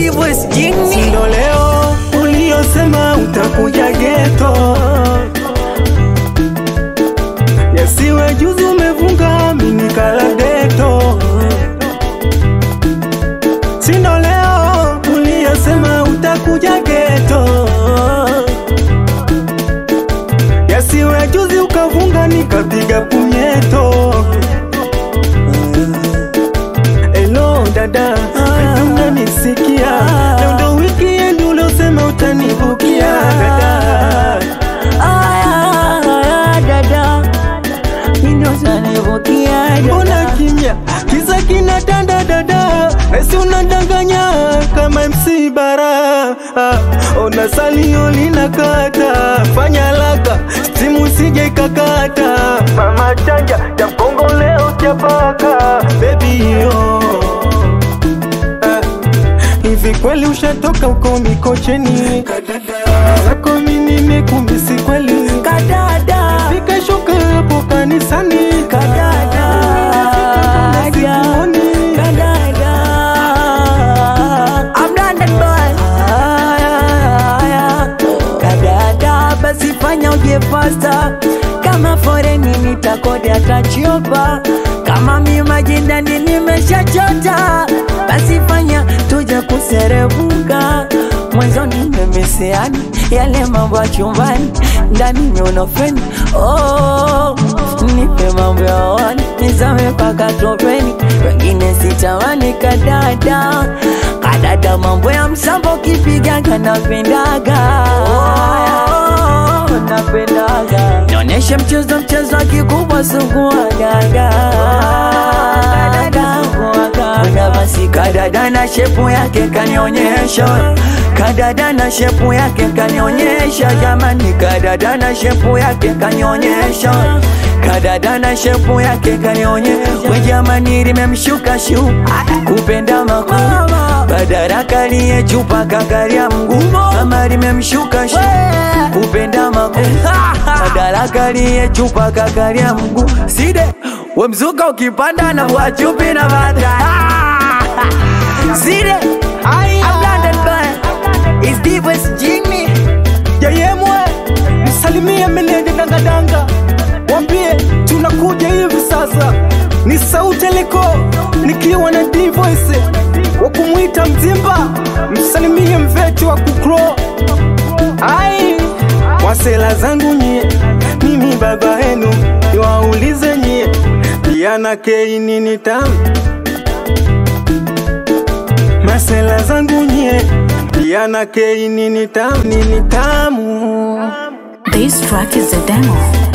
Divoice Jini Sindo leo uliosema utakuja geto, yasiwe juzi umevunga mini kala deto. Sindo leo uliosema utakuja geto, yasiwe juzi ukavunga nikapiga punyeto. Hello dada, unanisikia? Leo ndo weekend uliosema utanibukia dada. Aya, aya, dada Nino sanivukia Mbona dada kimya? Kisa kina tanda dada, nasi unadanganya kama MC Bara. Ah, Ona salio linakata, fanya haraka simu sije ikakata. Mama chanja ya mkongo leo chapaka, baby yo Ah, Hivi kweli ushatoka uko Mikocheni? Zako mimi nimekumisi kweli Kadada Fika shuka hapo kanisani Kadada Sikuoni. Kadada I'm London boy Aya, Kadada basi fanya uje fasta kama foreni nitakodi atachiopa kama mi majindani nimeshachota basi fanya tuje kuserebuka mwanzoni nimemisiani yale mambo ya chumbani ndani miunofeni oh, nipe mambo ya wani nizame paka topeni wengine sitamani kadada kadada mambo ya msambo kipigaga napendaga oh, napendaga nionyeshe mchezo mchezo kikubwa suguagaga Kuna basi kadada na shepu yake kanionyesha kadada na shepu yake kanionyesha jamani kadada na shepu yake kanionyesha kadada na shepu yake kanionyesha we jamani limemshuka shu kupenda makuu badaraka liye chupa kakaria mguu mama limemshuka shu kupenda makuu badaraka liye chupa kakaria mguu side we mzuka ukipanda na wachupi na bata side I'm London boy It's Divoice Jimmy Yayemwe msalimie meneja dangadanga, wambie tunakuja hivi sasa. Ni sauti liko nikiwa na Divoice wa kumwita Mzimba, msalimie mveti wa kukro ai wasela zangu nyie, mimi baba yenu niwaulize nyie, Diana K nini tamu masela zangu nyie, Diana K nini tamu nini tamu This track is a demo.